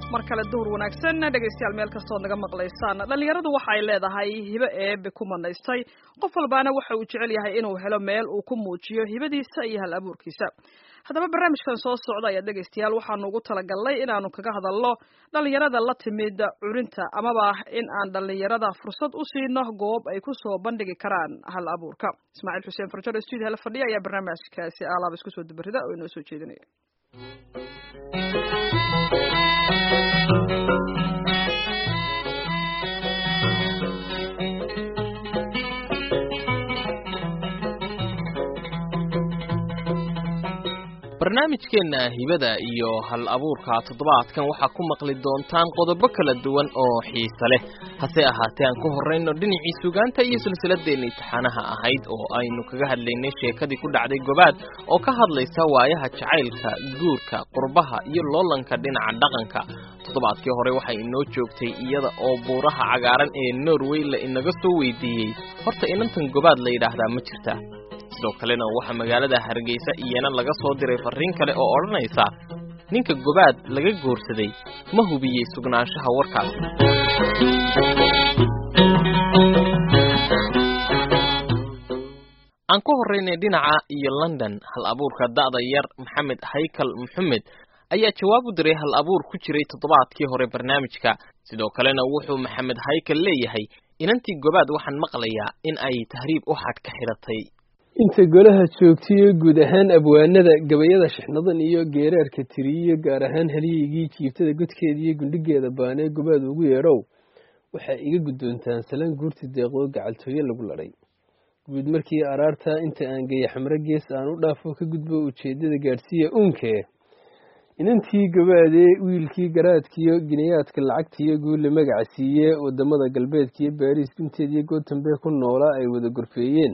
mar kale duhur wanaagsan dhegaystayaal meel kastood naga maqlaysaan dhallinyaradu waxa ay leedahay hibo eebe ku manaystay qof walbaana waxa uu jecel yahay inuu helo meel uu ku muujiyo hibadiisa iyo hal abuurkiisa haddaba barnaamijkan soo socda ayaa dhegaystayaal waxaanu ugu talagalnay inaanu kaga hadalno dhallinyarada la timid curinta amaba in aan dhallinyarada fursad u siino goob ay ku soo bandhigi karaan hal abuurka ismaaciil xuseen farjaro studio la fadhiya ayaa barnaamijkaasi alaaba isku soo dabarida oo inoo soo jeedinaya barnaamijkeenna hibada iyo hal abuurka toddobaadkan waxaa ku maqli doontaan qodobo kala duwan oo xiise leh hase ahaatee aan ku horrayno dhinacii sugaanta iyo silsiladeenna imtixaanaha ahayd oo aynu kaga hadlaynay sheekadii ku dhacday gobaad oo ka hadlaysa waayaha jacaylka guurka qurbaha iyo loolanka dhinaca dhaqanka toddobaadkii hore waxay inoo joogtay iyada oo buuraha cagaaran ee norway la inaga soo weydiiyey horta inantan gobaad la yidhaahdaa ma jirta sidoo kalena waxaa magaalada hargeysa iyana laga soo diray farriin kale oo odhanaysa ninka gobaad laga goorsaday ma hubiyey sugnaanshaha warkaas aan ku horraynay dhinaca iyo london hal abuurka da'da yar maxamed haykal maxamed ayaa jawaab u diray hal abuur ku jiray toddobaadkii hore barnaamijka sidoo kalena wuxuu maxamed haykal leeyahay inantii gobaad waxaan maqlayaa in ay tahriib u xadh ka xidhatay inta golaha joogtiyo guud ahaan abwaanada gabayada shixnadan iyo geeraarka tiriyo gaar ahaan halyaygii jiibtada godkeeda iyo gundhigeeda baanee gobaad ugu yeedhow waxaa iga guddoontaan salaan guurti deeqoo gacaltooye lagu ladhay guud markii araarta inta aan geeya xamre gees aan u dhaafo ka gudbo ujeeddada gaadhsiiya uunkee inantii gabaadee wiilkii garaadkiyo ginayaadka lacagtiyo guulle magaca siiye wadamada galbeedkiyo baariis gunteediyo gootambe ku noolaa ay wada gorfeeyeen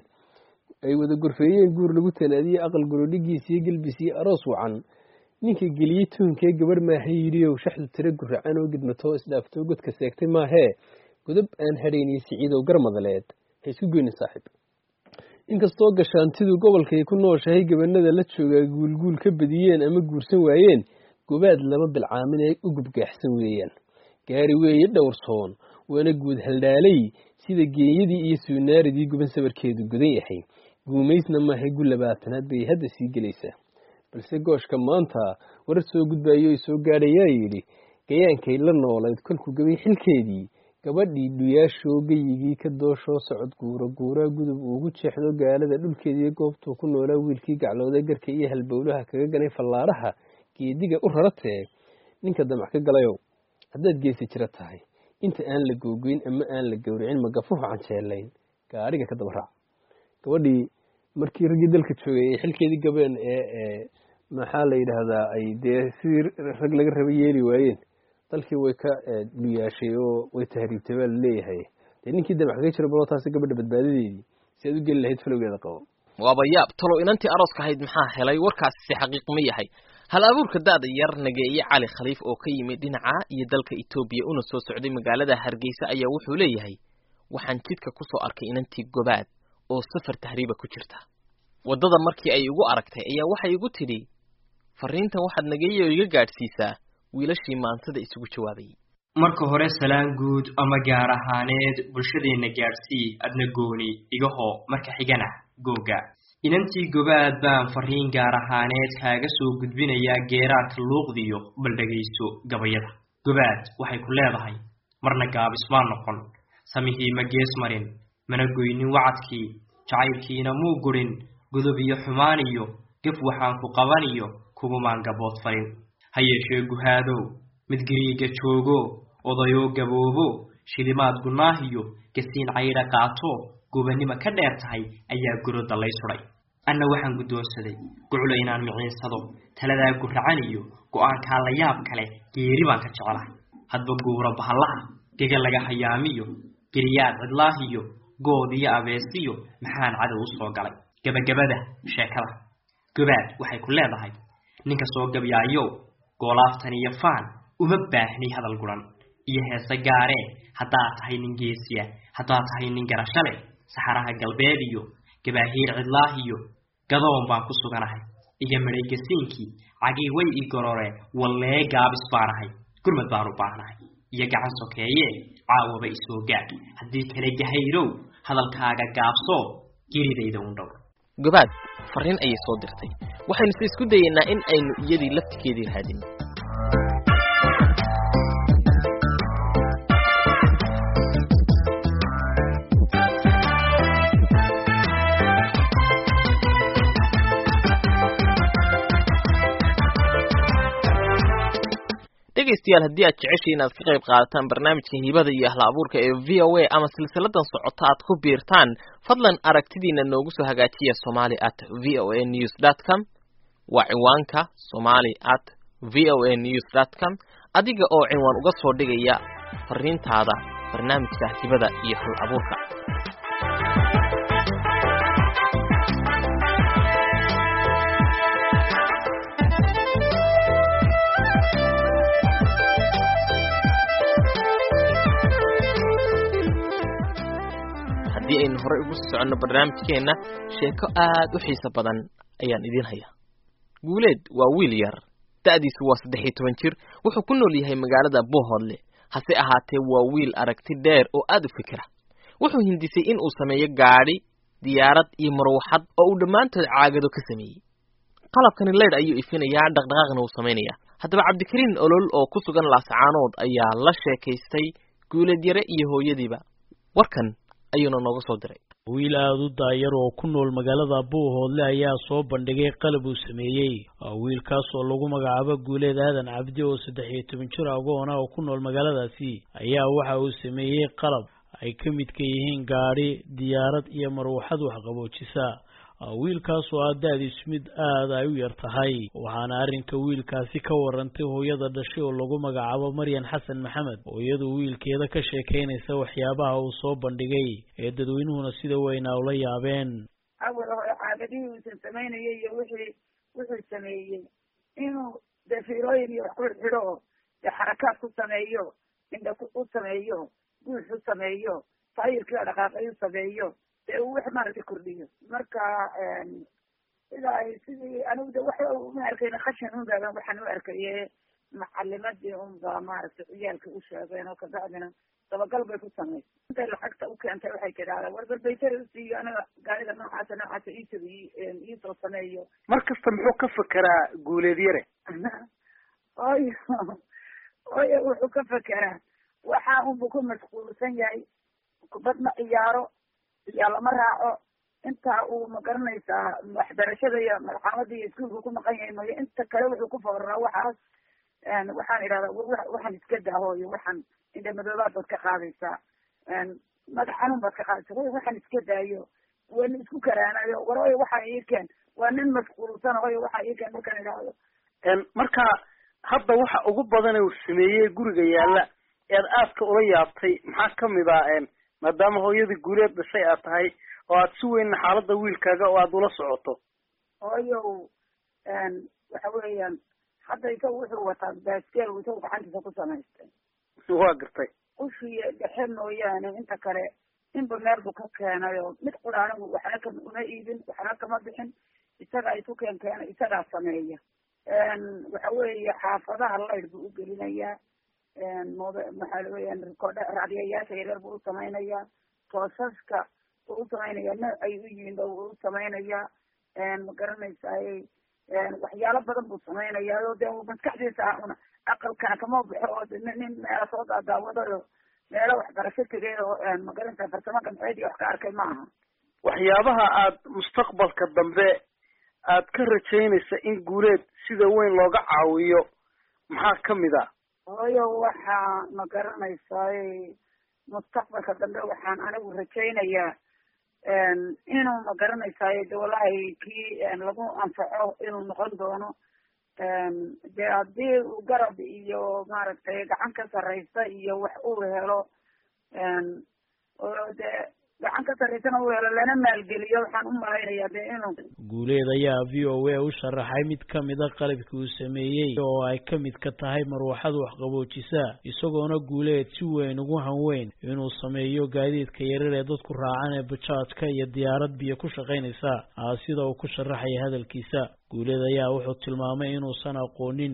ay wada gorfeeyeen guur lagu talaadiyey aqal gorodhigiis iyo gelbis iyo aroos wacan ninka geliyey tuunkee gabarh maaha yidhiyow shaxdu tiro guracan oo gidmatoo isdhaaftoo godka seegtay maahee godob aan hadhaynay siciidow garmadaleed ha isku goynin saaxiib inkastoo gashaantidu gobolkay ku nooshahay gabanada la joogaa guulguul ka badiyeen ama guursan waayeen gobaad lama bilcaamin ay u gubgaaxsan weeyaan gaari weeye dhowrsoon waana guud haldhaalay sida geeyadii iyo suunaaridii guban sabarkeedu gudan yahay guumaysna maahay gu labaatanaad bay hadda sii gelaysaa balse gooshka maanta warar soo gudbayo ay soo gaadhayaa yidhi gayaankay la noolayd kolkuu gabay xilkeedii gabadhii dhuyaashoo geyigii ka dooshoo socod guura guuraa gudub uugu jeexdo gaalada dhulkeediiyo goobtuu ku noolaa wiilkii gaclooda garka iyo halbowlaha kaga ganay fallaadhaha geediga u raratee ninka damac ka galayow haddaad geesi jira tahay inta aan la googoyn ama aan la gowricin magafuhu canjeelayn gaadhiga ka daba raac gabadhii markii raggii dalka joogay ay xilkeedii gabeen ee maxaa la yidhaahdaa ay dee sidii rag laga raba yeeli waayeen dalkii way ka dhuyaashay oo way tahriibtay baa laleeyahay dee ninkii damac kaga jira baloo taasi gabadha badbaadadeedii si aad u geli lahayd falowgeeda qabo waaba yaab talow inantii arooska ahayd maxaa helay warkaasi si xaqiiq ma yahay hal abuurka da'da yar nageeye cali khaliif oo ka yimid dhinaca iyo dalka etoobiya una soo socday magaalada hargeysa ayaa wuxuu leeyahay waxaan jidka ku soo arkay inantii gobaad oo safar tahriiba ku jirta waddada markii ay igu aragtay ayaa waxay igu tidhi farriintan waxaad nageeye oo iga gaadhsiisaa wiilashii maantada isugu jawaabayay marka hore salaan guud ama gaar ahaaneed bulshadeenna gaadhsii adna gooni igahoo marka xigana googa inantii gobaad baan farriin gaar ahaaneed kaaga soo gudbinayaa geeraarka luuqdiyo bal dhegayso gabayada gobaad waxay ku leedahay marna gaabismaa noqon samihii ma gees marin mana goynin wacadkii jacaylkiina muu gurin godob iyo xumaan iyo gaf waxaan ku qabaniyo kugumaan gabood farin ha yeeshee guhaadow mid gariiga joogo odayoo gaboobo shilimaad gunaahiyo gasiin caydha qaato gubannimo ka dheer tahay ayaa gurodda lay sudhay anna waxaan guddoonsaday guclo inaan miciinsado taladaa guracan iyo go'aankaa la yaab kale geeri baan ka jecelahay hadba guura bahallaha gega laga hayaamiyo geriyaad cidlaahiyo good iyo abeesiyo maxaan cadow u soo galay gabagabada sheekada gobaad waxay ku leedahay ninka soo gabyaayow goolaaftan iyo faan uma baahni hadal guran iyo heese gaaree haddaad tahay nin geesiya haddaad tahay nin garasho leh saxaraha galbeed iyo gabaahiir cidlaahiyo gadoon baan ku suganahay iga midhay gasiinkii cagii way ii gororee wallee gaabis baanahay gurmad baan u baahnahay iyo gacan sokeeye caawaba isoo gaadh haddii kale gahayrow hadalkaaga gaabso geridayda un dhowr gobaad farriin ayay soo dirtay waxaynuse isku dayaynaa in aynu iyadii laftigeedii raadin dhegaystayaal haddii aad jeceshay inaad ka qayb qaadataan barnaamijka hibada iyo ahla abuurka ee v o a ama silsiladan socota aad ku biirtaan fadlan aragtidiina noogu soo hagaajiya somali at v o a news dot com waa ciwaanka somali at v o a news dot com adiga oo cinwaan uga soo dhigaya fariintaada barnaamijka hibada iyo hal abuurka haddii aynu horey ugu sii soconno barnaamijkeenna sheeko aad u xiiso badan ayaan idiin hayaa guuleed waa wiil yar da'diisu waa saddex iyo toban jir wuxuu ku nool yahay magaalada bohodle hase ahaatee waa wiil aragti dheer oo aad u fikira wuxuu hindisay in uu sameeyo gaadhi diyaarad iyo marwaxad oo uu dhammaantood caagado ka sameeyey qalabkani leydh ayuu ifinayaa dhaqdhaqaaqna uu samaynayaa haddaba cabdikariin olol oo ku sugan laascaanood ayaa la sheekaystay guuleed yare iyo hooyadiiba warkan ayuuna nooga soo diray wiil aada u daayar oo ku nool magaalada buuhoodle ayaa soo bandhigay qalab uu sameeyey wiilkaas oo lagu magacaabo guuleed aadan cabdi oo saddex iyo toban jir agoona oo ku nool magaaladaasi ayaa waxa uu sameeyey qalab ay ka midka yihiin gaadhi diyaarad iyo marwaxad waxqaboojisa wiilkaas oo ah da-diisu mid aada ay u yar tahay waxaana arrinka wiilkaasi ka warantay hooyada dhashay oo lagu magacaabo maryan xasan maxamed oo iyadu wiilkeeda ka sheekaynaysa waxyaabaha uu soo bandhigay ee dadweynuhuna sida weynaa ula yaabeen awal hore caagadihii uusan samaynayay iyo wixii wuxuu sameeyey inuu dee fiirooyin iyo wax ku xidho oo dee xarakaad ku sameeyo indha u sameeyo guux u sameeyo taayirkii dhaqaaqay u sameeyo dee uu wax maaragtay kordhiyo marka sida ay sidii anigu de wax uma arkayna khashin un baaban waxaan u arkaye macalimadii un baa maaragtay ciyaalka u sheegeen oo kabacdina dabagal bay ku samaysay intay lacagta u keentay waxay tidhahdeen war balbaytari usiiyo aniga gaarida noocaasa noocaasa iitabi iisoo sameeyo mar kasta muxuu ka fekeraa guuleed yare oyo oyo wuxuu ka fekeraa waxa unbu ku mashquulsan yahay kubad ma ciyaaro iyo lama raaco intaa uu magaranaysaa waxbarashada iyo malxamada iyo iskuolka ku maqan yahay mayo inta kale wuxuu ku fooraraa waxaas waxaan idhahdaa waxaan iska daahoyo waxaan indhamadoobaad baad ka qaadaysaa madax xanuun baad ka qaadaysa way waxaan iska daayo wana isku karaanayo war oyo waxaa ii keen waa nin mashquulsan oyo waxaa ii keen markaan idhaahdo marka hadda waxa ugu badan uu sameeyey guriga yaalla ead aadka ula yaabtay maxaa kamid ah maadaama hooyadii guuleed dhashay aad tahay oo aad si weynna xaaladda wiilkaaga oo aad ula socoto hooyow waxa weeyaan hadda isaga wuxuu wataa baaskeel isagu gacantiisa ku samaystay waa gartay ushiiyo dhexe mooyaane inta kale inba meel buu ka keenay oo mid qura anigu waxna ka uma iibin waxna kama bixin isagaa isu keen keena isagaa sameeya waxa weeye xaafadaha layd buu ugelinayaa mob maxaa weyaan rikoodh raadiyayaasha yaryar buu u samaynayaa toosaska buu u samaynayaa nooc ay u yihiin ba wuu u samaynayaa ma garanaysaay waxyaalo badan buu samaynayaa oo de maskaxdiisa una aqalkana kama baxo oo nin meela soo daadaawadayo meelo waxbarasho tegay oo magaranaysaa farsamo gamceed iyo wax ka arkay ma aha waxyaabaha aad mustaqbalka dambe aad ka rajaynaysa in guuleed sida weyn looga caawiyo maxaa kamid ah hooyo waxaa ma garanaysaay mustaqbalka dambe waxaan anigu rajaynayaa inuu ma garanaysaay de wallahi kii lagu anfaco inuu noqon doono de haddii uu garab iyo maaragtay gacan ka sarraysa iyo wax uu helo oo de gacan ka sarraysana uu helo lana maalgeliyo waxaan u malaynayaa de inuu guuleed ayaa v o a u sharaxay mid kamid a qalabkii uu sameeyey oo ay ka mid ka tahay marwaxad waxqaboojisa isagoona guuleed si weyn ugu hanweyn inuu sameeyo gaadiidka yarar ee dadku raacan ee bajaajka iyo diyaarad biyo ku shaqaynaysa sida uu ku sharaxaya hadalkiisa guuleed ayaa wuxuu tilmaamay inuusan aqoonin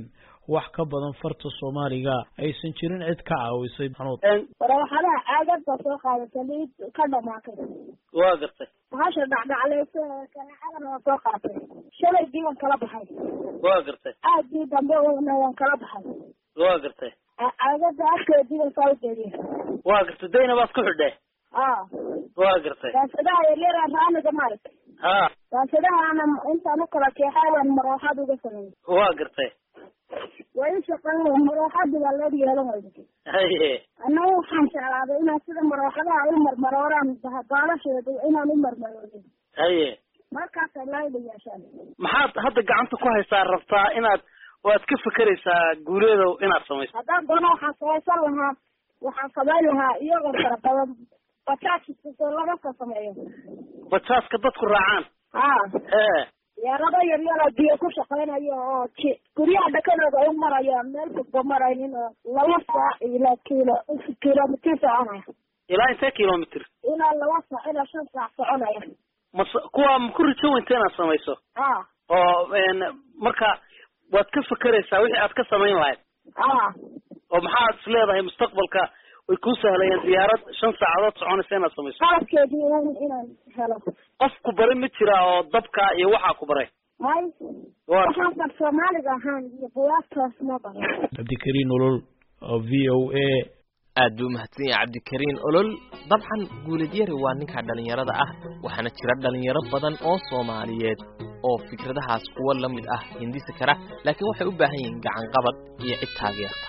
wax ka badan farta soomaaliga aysan jirin cid ka caawisay maxamuud marawaxadaha caagada soo qaadata liid ka dhamaatay waa gartay bahasha dhacdhacleysa kanaacadana waa soo qaatay shalaygii waan kala baxay waa gartay aagii dambe wana waan kala baxay waa gartay caagada afkeedii waan soo geliye waa gartay dayna baad ku xidhe a waa gartay daasadaha yaryara raaniga maaragtay ha daasadahaana intaan u kala keexay waan marooxad uga sameeyey waa gartay waa ii shaqeyn marooxadii baa loo yeelan wayda haye annaga waxaan jeclaaday inaan sida marooxadaha u marmarooraan baalasheeda inaan u marmaroodin haye markaasay laayla yeeshaan maxaad hadda gacanta ku haysaa rabtaa inaad waad ka fekeraysaa guuleedow inaad samayso haddaan doono waxaan samaysan lahaa waxaan samayn lahaa iyagoo fara badan bajaajisoo laga soo sameeyo bajaaska dadku raacaan ha hee yeerado yaryaroo biyo ku shaqeynayo oo ji guryaha dhakadooda u maraya meel fogba maraynin oo laba saac ilaa kilo kilomitir soconaya ilaa intee kilomitr ilaa laba saac ilaa shan saac soconaya mas kuwa ma ku rijo weynta inaad samayso ha oo marka waad ka fekeraysaa wixii aad ka samayn lahayd ha oo maxaad is leedahay mustaqbalka way kuu sahlayeen diyaarad shan saacadood soconaysa inaad samayso qalabkeedii un inaan helo qof ku baray ma jira oo dabka iyo waxaa ku baray may waa waxaan bar soomaaliga ahaan iyo buwaagtaas ma baran cabdikariin olol oo v o a aad buu umahadsan yahay cabdikariin olol dabcan guuladyari waa ninka dhallinyarada ah waxaana jira dhallinyaro badan oo soomaaliyeed oo fikradahaas kuwa la mid ah hindisi kara laakiin waxay u baahan yihiin gacan qabad iyo cid taageerta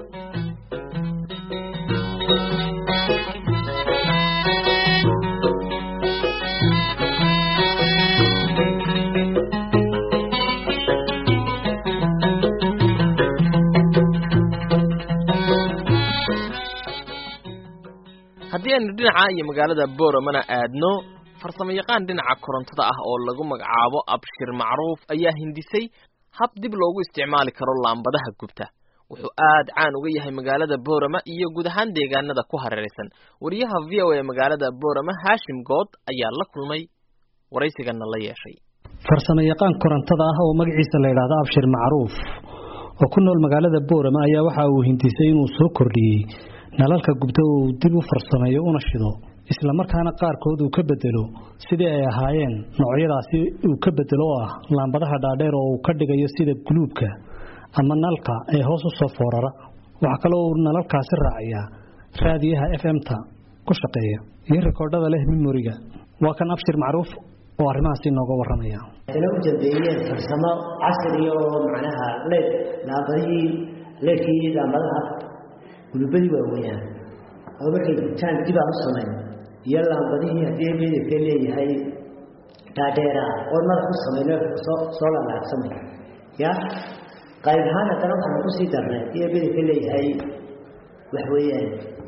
haddii aynu dhinaca iyo magaalada boramana aadno farsamo yaqaan dhinaca korontada ah oo lagu magacaabo abshir macruuf ayaa hindisay hab dib loogu isticmaali karo laambadaha gubta wuxuu aad caan uga yahay magaalada borama iyo guud ahaan deegaanada ku hareeraysan wariyaha v o a magaalada borama haashim good ayaa la kulmay waraysigana la yeeshay farsamo yaqaan korontada ah oo magaciisa la yidhaahdo abshir macruuf oo ku nool magaalada boorama ayaa waxa uu hindisay inuu soo kordhiyey nalalka gubta oo uu dib u farsameeyo una shido isla markaana qaarkood uu ka bedelo sidii ay ahaayeen noocyadaasi uu ka bedelo oo ah laambadaha dhaadheer oo uu ka dhigayo sida guluubka ama nalka ee hoos u soo foorara waxaa kaloo uu nalalkaasi raaciyaa raadiyaha f m-ta ku shaqeeya iyo rikoodhada leh mimoriga waa kan abshir macruuf oo arrimahaasi inooga warramaya hadana u dambeeyeen farsamo casriya oo macnaha leed laambadihii leedkii laambadaha gulubadii waaweynaa oo markay gubtaan dib aan u samayn iyo laambadihii haddii midabka leeyahay dhaadheera oo madax u samayno soo soo lalaagsamay ya qayb ahaan haddana waxaan kusii darnay iyo midabka leeyahay wax weeyaan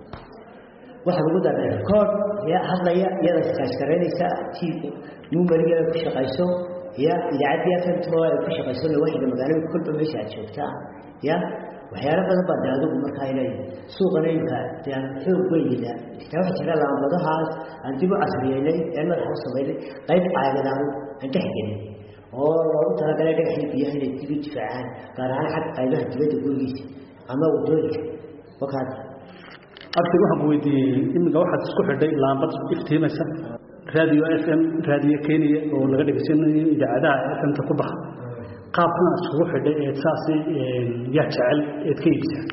waxaan ugu darnay record ya hadlaya iyada iskaashgaraynaysa t numerigeeda ku shaqayso ya idaacaddii fmtmo ay ku shaqayso lawaxiga magaalada kolba meesha aad joogtaa ya waxyaalo badan baa de adigu markaa inay suuqana imka de aan xoog weynina xitaa waxa jira laambadahaas aan dib u casriyeynay ee madaxa u samaynay qayb caagadaan aan dhex gelin oo loogu talagalay dhagaxii biyaha inay dib u difaacaan gaar ahaan xagga qaybaha dibadda gurigiisa ama wadooyinka wakaas abshir waxaan ku weydiiyey iminka waxaad isku xidhay laambad iftiimaysa raadiyo f m raadiyo kenya oo laga dhegeysanayo idaacadaha f m-ta ku baxa qaabkan aad iskugu xidhay eed saasi yaa jecel eed ka iibsaa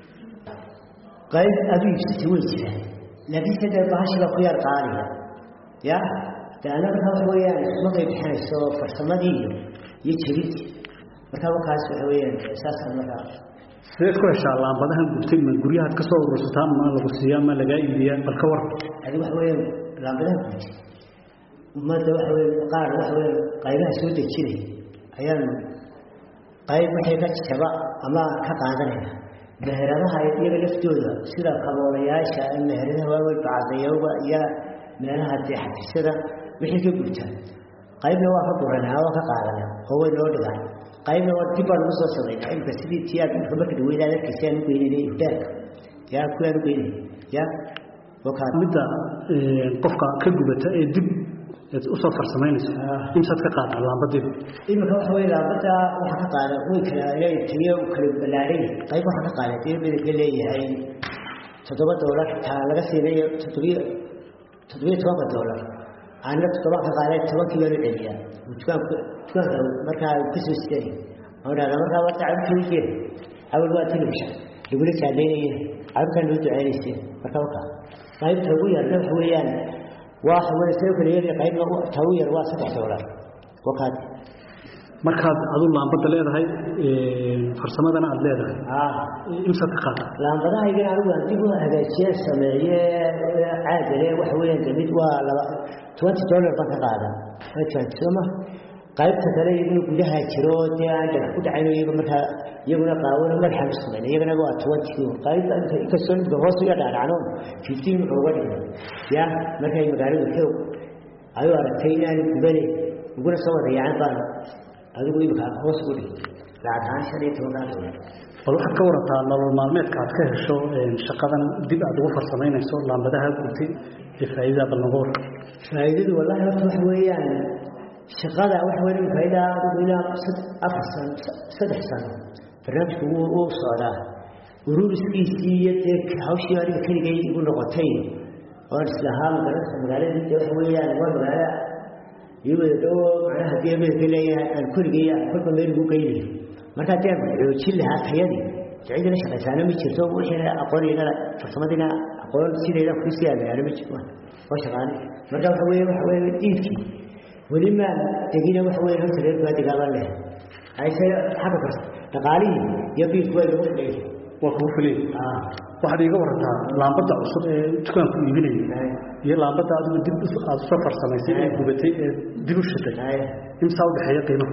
qayb aad u iibsatay way jiraan laakiinse dee bahashiba ku yar qaaliya ya de annaga waxa weeyaan ismagay bixinayso farsamadii iyo iyo jebintii marka wakaas waxa weeyaan saasaan markaa sideed ku heshaa laambadahan gubtay ma guryahaad ka soo urursataa ma lagu siiyaa ma lagaa iibiyaa bal ka war adi waxa weeyaan laambadaha gubtay ummadda waxa weya qaar waxa weya qaybaha soo dejinay ayaan qayb waxay ka jaba ama ka qaadanayna meheradaha iyaga laftooda sida kaboolayaasha meheradaha waaweyn bacadayowga iyo meelaha dee xafisada wixii ka gubtaan qaybna waa ka guranaa waa ka qaadana oo way noo dhigaan qaybna waa dib baan ugu soo samaynaa imka sidii tii aad marka marka dhaweyd aad arkaysa aan u geynayna hudaalka yaa kuwaan u geynay ya midda qofka ka gubata ee dib eed usoo farsamaynayso imsaad ka qaadaa laambadiiba iminka waxa weye laambada waxaa ka qaada way kala leeyahay tiyo u kala ballaaran qayb waxaa ka qaada tiyo midabka leeyahay toddoba doolar taa laga siinayo toddobiyo toddobiyo tobanka doolar aanna toddoba ka qaaday tobankii baan u celiyaa dukaanka dukaanka markaa kasoo siday aan dhahdaa markaa warta cabirka u jeed awal waa television lagula jaadeynaya cabirkan loo duceynaysay marka wakaa qaybta ugu yarna waxa weeyaan waxa weeye soo kala yar qaybna ta ugu yar waa saddex doolar wakaad markaad adu laambada leedahay farsamadana aad leedahay imsaad ka qaada laambadahaygana anigu aan dib u hagaajiye sameeye caagale waxa weeyaan de mid waa laba twenty dollar baan ka qaada sooma qaybta kale iyaguna gudaha jiro dee aan dhagax ku dhacayn iyaga markaa iyaguna qaawano madaxaan u samayna iyagana waa twenty qaybta inkastoo midka hoos uga dhaadhacno fifteen wuxuu uga dhigay ya markay magaaladu xoog ayuu aragtay inaanu gubane uguna soo wada yacan baan adigu imika hoos ugu dhigay lacag ahaan shan iyo toban doolar bal waxaad ka warataa nolol maalmeedka aad ka hesho shaqadan dib aad ugu farsamaynayso laambadaha gurtay ee faa'iidada bal noga war faa'iidadu wallahi horta waxa weeyaan shaqada waxa weeye imika ilaa adigu ilaa afar sano saddex sano barnaamijku wuu wuu socdaa ururiskiisii iyo dee hawshii aniga keligay igu noqotay oon islahaa magaranaysa magaaladii dee waxa weeyaan waa magaalo iyo wada dhowo macnaha dee midabka leeyahay aan keligay kolba meel ugu geynayo marka haddii aan xoojin lahaa tayadii cidina shaqaysaana ma jirto wixiina aqoonayna farsamadiina aqoon sidayda kusii aagaana ma jirto waa shaqaane marka waxa weeye waxa weeye iibkii weli maan degina waxa weeye horta reer baa degaaban leh hayse xagga farsa dhaqaalihii iyo biilku waa lagu filayay waa kugu filay waxaad iiga warantaa laambada cusub ee dukaanku iibinayay iyo laambada adigu dib aad usoo farsamaysay ee gubatay ee dib u shitay imsaa u dhexeeya qiimaha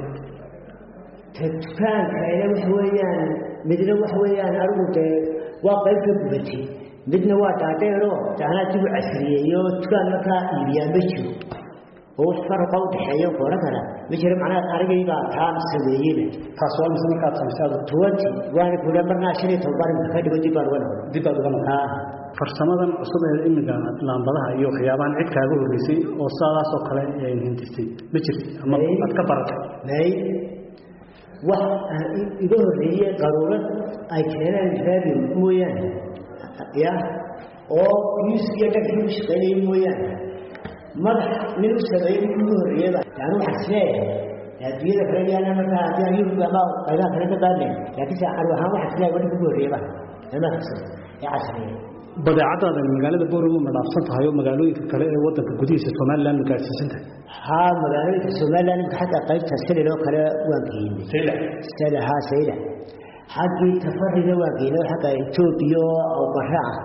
dukaankaina waxa weeyaan midna waxa weeyaan anigu dee waa qayb ka gubatay midna waa dhaadheero anaa dib u casriyeeyo dukaan markaa iibiyaa ma jiro oo wax faraqa u dhexeeyo qoran kara ma jiro macnaha anigaybaa taa sameeyeyba taas waa mise markaad samaysay adu twenty waana kula marnaa shan iyo toban baan ka dhigo dib baan uga noqday dib aad uga noqday farsamadan cusub ee imiga laambadaha iyo waxyaabahan cid kaaga horreysay oo sidaas oo kale hindisay ma jirto ama aad ka baratay may wax iga horreeyey qaruurad ay keenaan raadiyo mooyaane ya oo yus iyo dhagxi u shaqaynayay mooyaane madax nin u sameeyey nin ugu horreeyaba yani waxaan isleeyahay adduunyada kale yaana markaa haddii aan yurub ama qaybaha kale ka qaadnay laakiinse arw ahaan waxaan isleeyahay wadhanka ugu horreeyaba ilmaha qabsan ee casriya badeecadaada magaalada booramo ma dhaafsan tahay oo magaalooyinka kale ee wadanka gudihiisa somaliland ma gaadhsiisan tahay haa magaalooyinka somaliland imka xagga qaybta selil oo kale waan geynay sel haa sayla xaggii tafarida waan geynay oo xagga etoobiya oo barre ah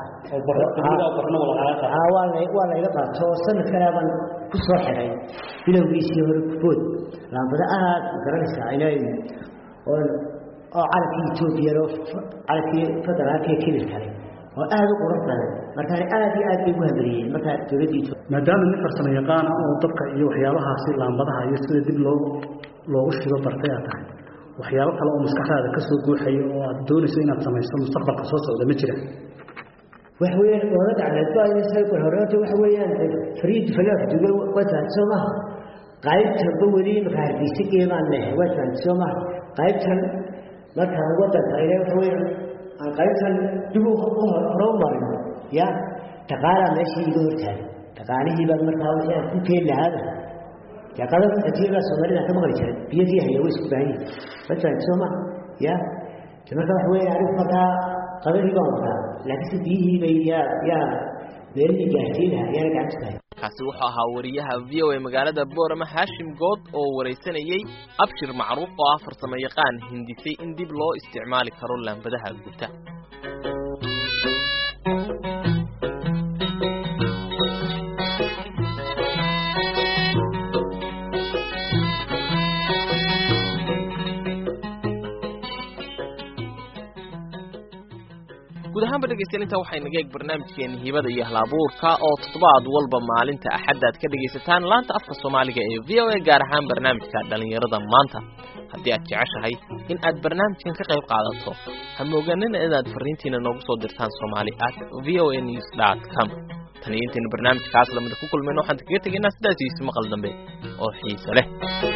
waa layga qaato sanadkanaaban ku soo xiray bilowgiisii hore kubood laambada aad garanaysaa inay oo calankii etoobiya calankii federaalka ee kibir kale oo aad u qurux badan markaan aad iyo aad bay ugu hamariyeen markaa dowladda etoobiya maadaama nin farsamo yaqaana oo dabka iyo waxyaabahaasi laambadaha iyo sida dib loo loogu shido bartay aad tahay waxyaabo kale oo maskaxdaada ka soo guuxaya oo aad doonayso inaad samayso mustaqbalka soo socda ma jira waxa weeyaan oola dacmeed baa inay horreynta waxa weeyaan fariid falaax duga waa tahay soo maha qaybtanba weli marka hargeysa geemaan lehe waa tahay soo maha qaybtan markaan wadanka ile waxa weeyaan aan qaybtan dib u hore u marin ya dhaqaalaa meeshii iga hortaagay dhaqaalihii baan markaa wixii aan ku keeni lahaada yaqada adduunyada soomaalida ka maqli jiray biyadii haya way isku baahan yihin waa tahay soo maha ya marka waxa weeyaan anigu markaa qadadii baan wadaa laakiinse biyihii bay yaa yaa meelihii gaarsiin lahaa yaana gacanta tahay kaasi wuxuu ahaa wariyaha v o a magaalada boorama haashim good oo waraysanayey abshir macruuf oo ah farsamo yaqaan hindisay in dib loo isticmaali karo laambadaha guta guud ahaanba dhegeystayaal intaa waxay naga eeg barnaamijkeena hibada iyo halabuurka oo toddobaad walba maalinta axadda aad ka dhegaysataan laanta afka soomaaliga ee v o a gaar ahaan barnaamijka dhallinyarada maanta haddii aad jeceshahay in aad barnaamijkan ka qayb qaadato ha mooganina inaad fariintiina noogu soo dirtaan somali at v o a news dot com tan iyo intaynu barnaamijkaas lamida ku kulmayno waxaan kaga tegaynaa sidaas iyo isu maqal dambe oo xiise leh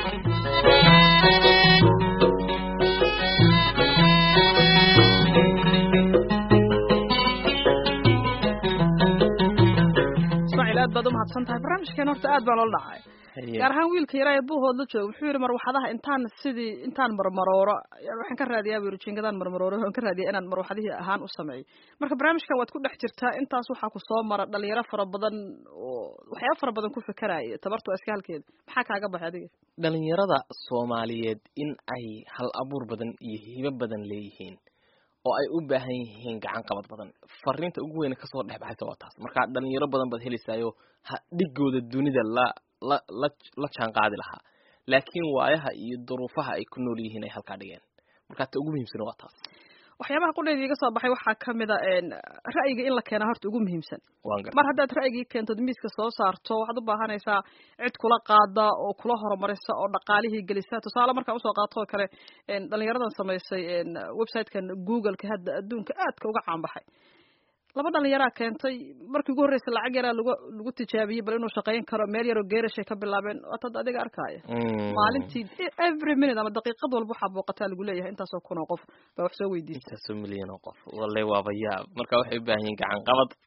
ismaaciil aad baad umahadsan tahay barnaamijkeen horta aad baa loola dhacay gaar ahaan wiilka yaraa ee buuhood la jooga wuxuu yidhi marwaxadaha intaan sidii intaan marmarooro waxaan ka raadiyaa buu yidhi jingadaan marmarooro waxaan ka raadiyaa inaan marwaxadihii ahaan u sameeyo marka barnaamijkan waad ku dhex jirtaa intaas waxaa ku soo mara dhalinyaro fara badan oo waxyaaba fara badan ku fekeraya tabartu waa iska halkeeda maxaa kaaga baxay adiga dhalinyarada soomaaliyeed in ay hal abuur badan iyo hibo badan leeyihiin oo ay u baahan yihiin gacan qabad badan fariinta ugu weyne kasoo dhex baxaysa waa taas marka dhalinyaro badan baad helaysaayo ha dhigooda dunida la la la la jaan qaadi lahaa laakiin waayaha iyo duruufaha ay ku nool yihiin ay halkaa dhigeen marka ta ugu muhiimsan waa taas waxyaabaha qudheeda iga soo baxay waxaa kamid a ra'yiga in la keenaa horta ugu muhiimsan waan gar mar haddaad ra'yigii keentod miiska soo saarto waxaad u baahanaysaa cid kula qaada oo kula horumarisa oo dhaqaalihii gelisa tusaale markaan usoo qaato oo kale dhalinyaradan samaysay websitekan googleka hadda adduunka aadka uga caanbaxay laba dhalinyaraa keentay markii ugu horreysa lacag yaraa lagu lagu tijaabiyey bal inuu shaqayn karo meel yaroo geerashay ka bilaabeen waatad adiga arkaya maalintii every minute ama daqiiqad walba waxaa booqataa lagu leeyahay intaasoo kun oo qof baa wax soo weydiisa intaasoo milyan oo qof walle waaba yaab marka waxay u baahan yihiin gacan qabad